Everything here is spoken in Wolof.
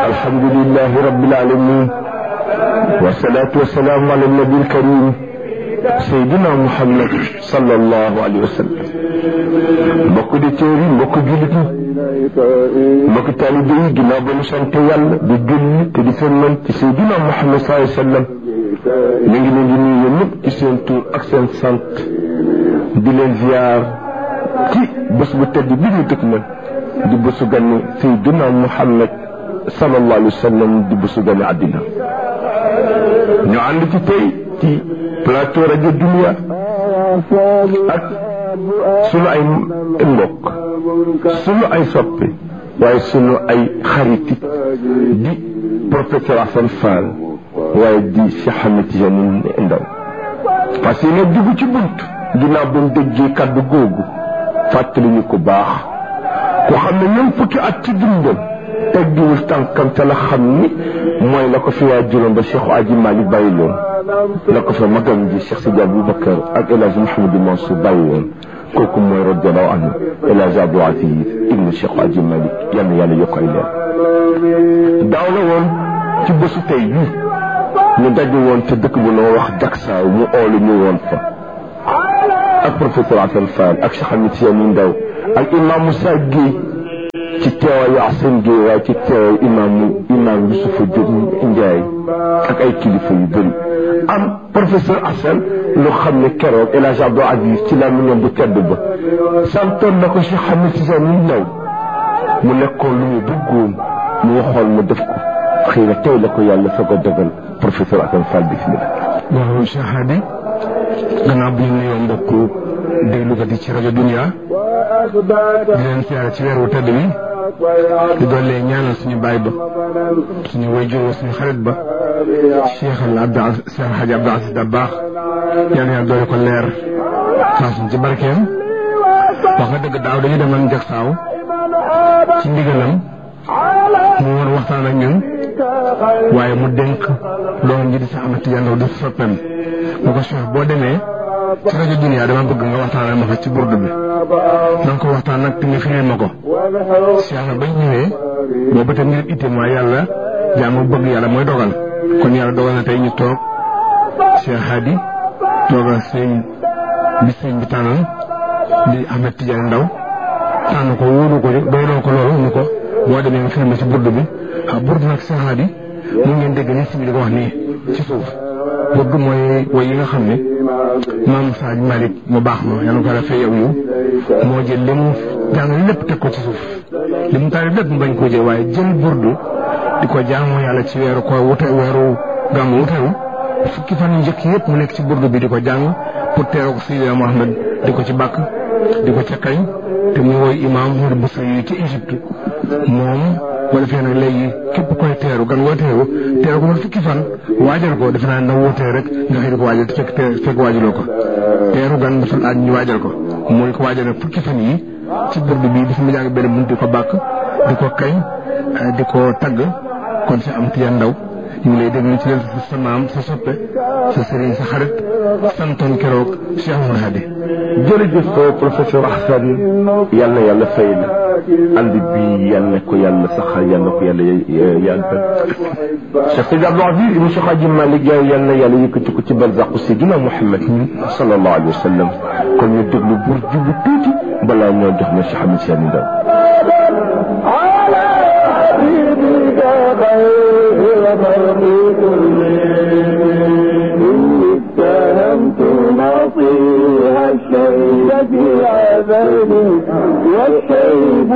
الحمد لله رب العالمين والصلاة والسلام على النبي الكريم سيدنا محمد صلى الله عليه وسلم mbokk di téer yi mbokk jullit yi mbokk taalibe yi ginnaaw ba ñu sant yàlla di julli te di sëlmal ci Seydina Muhammad sallallahu alayhi wa sallam ñu ngi leen di nuyu ñëpp ci seen tur ak seen sant di leen ziar ci bés bu tedd bi ñu dëkk man di bésu gane Seydina Muhammad sallallahu alayhi wa sallam di bésu gane àddina ñu ànd ci tey ci plateau rajo Dunia ak sunu ay mbokk sunu ay soppe waaye sunu ay xaritit di professeur Assane Fall waaye di Cheikh Ahmed Tidiane Ndaw parce que nag dugg ci bunt ginnaaw ba mu déggee kàddu googu fàttali ñu ko baax ku xam ne ñoom fukki at ci dundam teggiwul tànkam te la xam ni mooy la ko fi waa juróom ba Cheikh Aji Malick bàyyi loon la ko fa magam ji Cheikh Sidi Aboubacar ak El Hadj Mouhamadou Mansour bàyyi woon kooku mooy radiallahu anhu El Hadj Abdou Aziz ibnu Cheikh Aji Malick yal na yàlla yokk ay leer daaw la woon ci bésu tey bii ñu daje woon te dëkk bu noo wax Jaksaaw mu oolu ñu woon fa ak professeur Assane Fall ak Cheikh Ahmed Tidiane Ndaw ak imam Moussa Guèye ci teewaayu Assane Guèye waaye ci teewaayu imaamu imaam Youssoufa Diop Ndiaye ak ay kilifa yu bëri am professeur Assane lu xam ne keroog El Hadj Abdou Aziz ci la mu bu tedd ba santoon na ko Cheikh Ahmed Tidiane Ndaw mu nekkoon lu mu bëggoon mu waxoon mu def ko xëy na tey la ko yàlla soog a dogal professeur Assane Fall bismillah waaw Cheikh Hadi gannaaw bi ñu nuyoo mbokk déglukat yi ci rajo Dunia di leen siyaare ci weer wu tedd wi di doole ñaanal suñu baay ba suñu wayjur suñu xarit ba Cheikh al Abdou Cheikh Hadji Abdou Aziz Dabakh yàlla yàlla doole ko leer faasuñ ci barkeem wax nga dëgg daaw dañu demoon Jaksaaw ci ndigalam mu woon waxtaan ak ñun waaye mu dénk doom ji di Cheikh Ahmed Tidiane Ndaw di soppeem mu ko Cheikh boo demee ci rajo Dunia dama bëgg nga waxtaanal ma fa ci burdu bi na nga ko waxtaan nag te nga firil ma ko Cheikh na bañ ñëwee boobu te ngir itte mooy yàlla jaamu bëgg yàlla mooy dogal kon yàlla dogal na tey ñu toog Cheikh Hadi toogal sëñ bi sëñ bi tànnal di Ahmed Tidiane Ndaw tànn ko wóolu ko doyloo ko loolu ñu ko boo demee nga firil ma ci burdu bi ah burdu nag Cheikh Hadi mu ngeen dégg ni si bi di ko wax nii ci suuf burdu mooy woy yi nga xam ne maam Saaj Malick mu baax ma yàlla ko defee yow yu moo jël li mu jàng lépp teg ko ci suuf li mu taari lépp mu bañ koo jël waaye jël burdu di ko jaamu yàlla ci weeru ko wute weeru gàmmu wutewu fukki fan yu njëkk yëpp mu nekk ci burdu bi di ko jàng pour teeroo ko Seydina Mohamed di ko ci bàkk di ko ca kañ te mu woy imaam Mouride Boussa yi ci Égypte moom boo defee nag léegi képp koy teeru gan woo teeru teeru ko man fukki fan waajal ko defe naa na wootee rek nga xëy di ko waajal te fekk fekk waajaloo ko teeru gan dafa laaj ñu waajal ko mooy ko waajal nag fukki fan yi ci burdu bi dafa mu jàng benn bunt di ko bàkk di ko kañ di ko tagg kon si am Tidiane Ndaw ñu ngi lay déglu ci leen sa maam sa soppe sa sëriñ sa xarit santoon keroog Cheikh Oumar Hadi jërëjëf professeur Assane yal na yàlla fay la ànd bi yal na ko yàlla saxal yal na ko yàlla yàggal Cheikh Sidi Abdou Aziz ibn Cheikh Hadji Malick yal na yàlla yëkkati ko ci barzaqu Seydina Muhammad sallallahu alayhi wa sallam kon ñu déglu bur jubu tuuti balaa ñoo jox na Cheikh Ahmed Tidiane Ndaw نصيها الشيب في عذابي والشيب